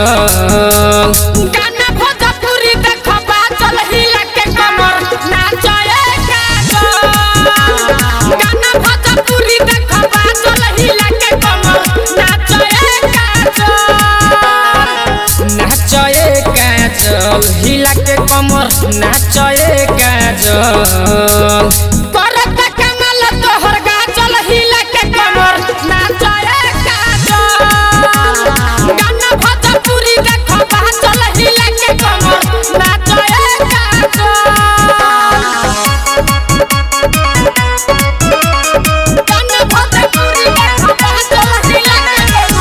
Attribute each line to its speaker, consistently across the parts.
Speaker 1: काजल
Speaker 2: गाना भोजपुरी देखो बाचल हिला के कमर नाचए काजल गाना भोजपुरी देखो बाचल हिला के कमर नाचए काजल
Speaker 1: नाचए काजल हिला के कमर नाचए काजल
Speaker 2: करत कमल तोहर गाचल हिला के कमर नाचए काजल गाना भोजपुरी देखो बाचल हिला के कमर नाचए काजल गाना भोजपुरी देखो बाचल हिला के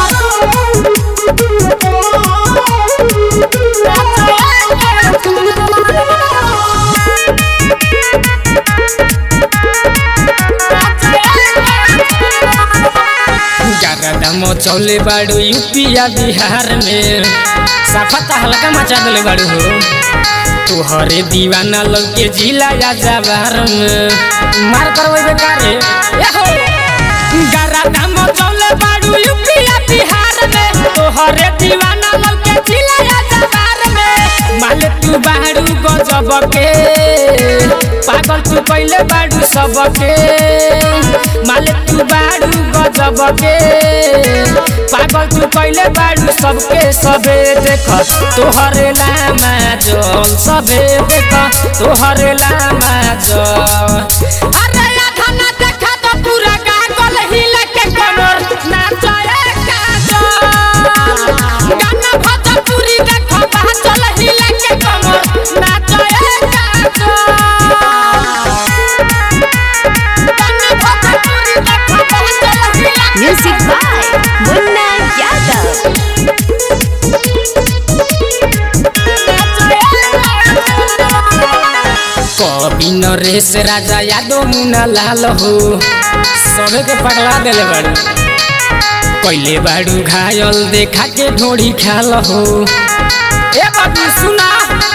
Speaker 1: गरदा मचौले बाड़ू यूपिया बिहार में सफा हल्का मचा दिले बाड़ू हो तुहरे दीवाना लोग के जिला या जवार में मार करवे बेकार रे ए हो
Speaker 2: गरदा मचौले बाड़ू यूपिया बिहार में तोहरे दीवाना लोग के जिला या जवार में
Speaker 1: माले तू बाड़ू गजब के पागल तू पहले बाड़ू सबके माले तू बाड़ू गजब के पागल तू पहले बाड़ू सबके सबे देख तोहरे लामा जल सबे देख तोहरे लामा जल
Speaker 2: अरे आधा ना देखा तो पूरा गागल हिला के कमर नाचए काजल गाना भोजपुरी देखो बाचल हिला के कमर नाचए काजल गाना भोजपुरी देखो बाचल हिला के
Speaker 3: Music by Munna Yadav.
Speaker 1: कवि नरेश राजा यादव मुना लाल हो सबे के पगला देले बाड़ू पहले बाड़ू घायल देखा के ढोड़ी खाल हो ए बाबू सुना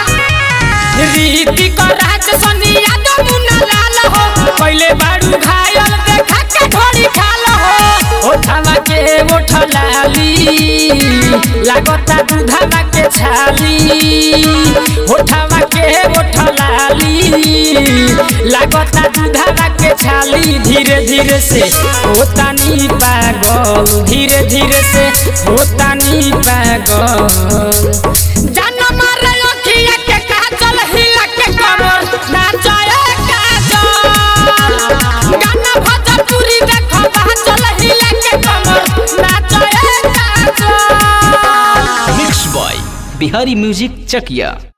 Speaker 2: रीति को राज सोनिया तो मुन्ना लाल हो पहले बाड़ू घायल देखा के ढोड़ी खाल हो
Speaker 1: ओठवा के ओठ लाली लागता दूधवा के छाली ओठवा के ओठ लाली लागता दूधवा के छाली धीरे धीरे से होता नी पागल धीरे धीरे से होता नी पागल
Speaker 2: जान मारे अखिया के काजल हिला के कमर नाचए काजल गाना भोजपुरी देखो बाचल हिला के कमर नाचए Kajal
Speaker 4: mix by Bihari music Chakiya